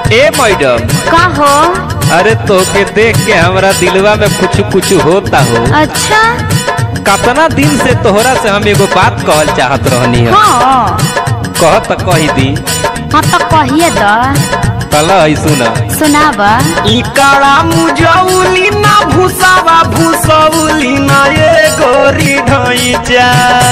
ए madam का हो अरे तोके देख के हमरा दिलवा में कुछ कुछ होता हो अच्छा कतना दिन से तोहरा से हम एगो बात कहल चाहत रहनी है हाँ कह त कही दी हाँ तो कहिए द कल है सुन सुनाब इकाड़ा मुजौली ना भूसावा भूसौली ना ये गोरी ढैचा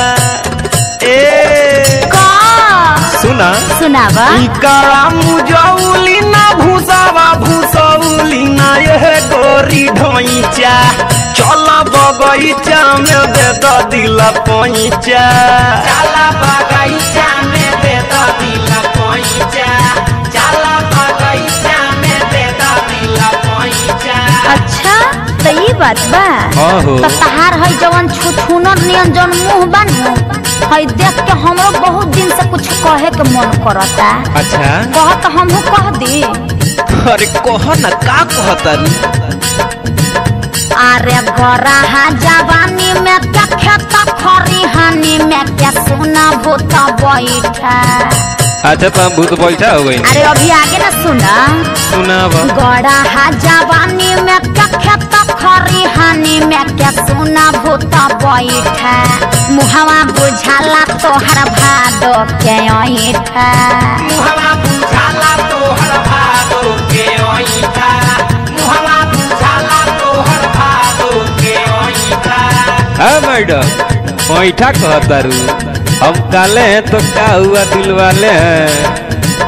ए का सुना सुनाब इकाड़ा मुजौली ना भूसावा भूसौली ना ये गोरी ढैचा चल बगैचा में दे द दिल पैचा चल बगैचा में दे द दिल पैचा चल बगैचा में दे द दिल पैचा अच्छा तो ये बात बा हाँ हो तो तहार है जवन छुछुनर नियन जवन मुंह बनू है देख के हमरो बहुत दिन से कुछ कहे के मन करता अच्छा कह तो हमहू कह दी अरे कह ना का कहता अरे गराहा जवानी में क्या खेत खरिहानी में क्या सोना भूत बैठा अच्छा तो हम भूत बैठा हो गई अरे अभी आगे ना सुना सुनाब गराहा जवानी में क्या खेत खरिहानी में क्या सोना भूत बैठा मुहवा बुझाला तोहर भादो के ऐठा मुहवा बुझाला तोहर भादो के ओइठा मुहवा बुझाला तोहर भादो के ओइठा हाँ मैडम बैठा कहता रू हम काले हैं तो क्या हुआ दिल वाले हैं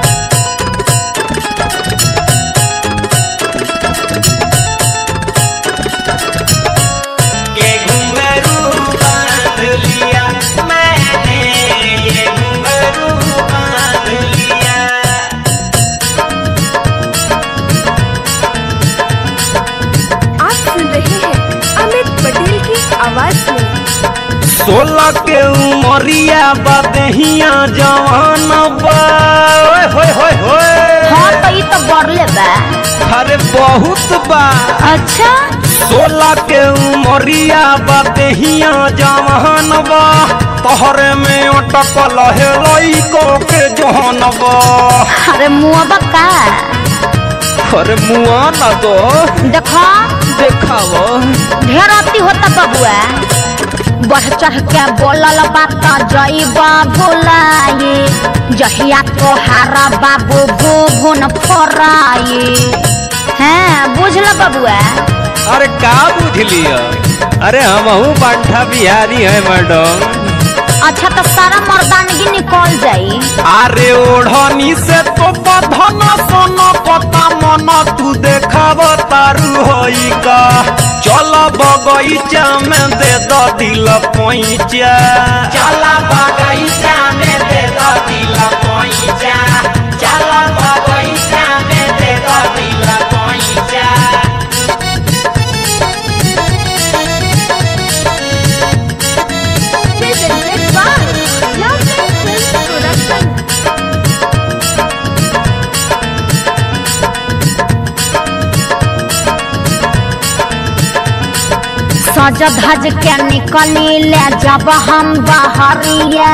ये घुंघरू बांध लिया मैंने ये घुंघरू बांध लिया आप सुन रहे हैं अमित पटेल की आवाज में सोलह के उमरिया बदहिया जवान बा ओए होए होए होए हाँ तो ये तो बढ़ले बा अरे बहुत बा अच्छा सोलह के उमरिया बदहिया जवान बा तोहरे में अटकल है लइको के जहन बा अरे मुआ का अरे मुआ ना दो देखो देखाओ ढेर अति होता बबुआ बढ़ चढ़ के बोलल बात जईबा बोलाई जहिया तोहारा बाबू भूभुन फोराई हैं बुझल बबुआ अरे का बुझ लिया अरे हमहू बांठा बिहारी है मैडम अच्छा तो सारा मर्दानगी निकल जाई अरे ओढ़नी से तो बधन सन पता मन तू देखाव तारू होई का चल बगैचा में दे द दिल पैचा चल बगैचा में दे द दिल पैचा चल बगैचा में दे द दिल पैचा presented by Love Film Production. सज धज के निकली ले जब हम बहरिया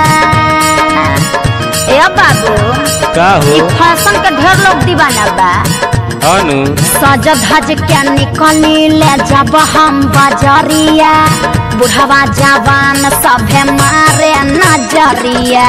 ए बाबू का हो ई फैशन के ढेर लोग दीवाना बा अनु सज धज के निकली ले जब हम बजरिया बुढ़वा जवान सभे मारे नजरिया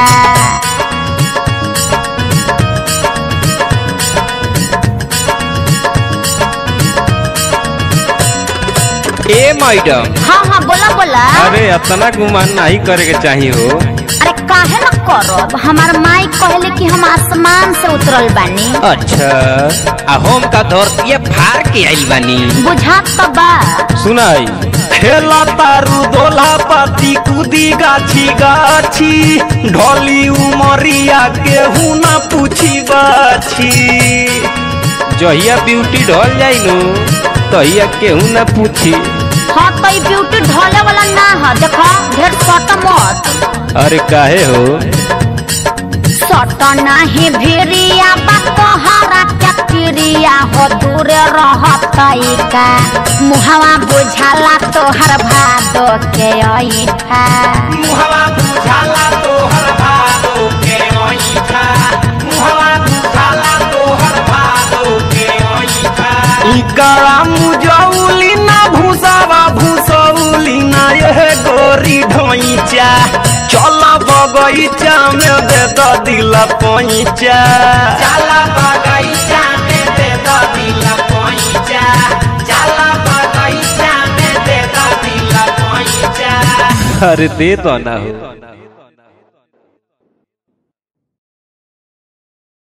ए मैडम हाँ हाँ बोला बोला अरे इतना गुमान नहीं करे के चाहिए हो अरे काहे न करब हमार माई कहले कि हम आसमान से उतरल बानी अच्छा आ हम का धरती फाड़ के आइल बानी बुझात तो बा सुनाई खेला तारू दोला पाती कूदी गाछी गाछी ढोली उमरिया केहू ना पूछी बाछी जहिया ब्यूटी ढल जाई नु तहिया केहू ना पूछी हाँ तो ई ब्यूटी ढोले वाला ना है देखो ढेर सट मत अरे काहे हो सट नाही भिरिया बा तोहरा के पिरिया हो दूर रहत का मुहवा बुझाला तोहर भादो के ऐठा मुहवा बुझाला तोहर भादो के ओइठा मुहवा बुझाला तोहर भादो निकाला मुजौली ना भूसावा भूसौली ना यह गोरी ढोइचा चल बगैचा में दे द दिल पैचा चल बगैचा में दे द दिल पैचा चल बगैचा में दे द दिल पैचा अरे दे तो ना हो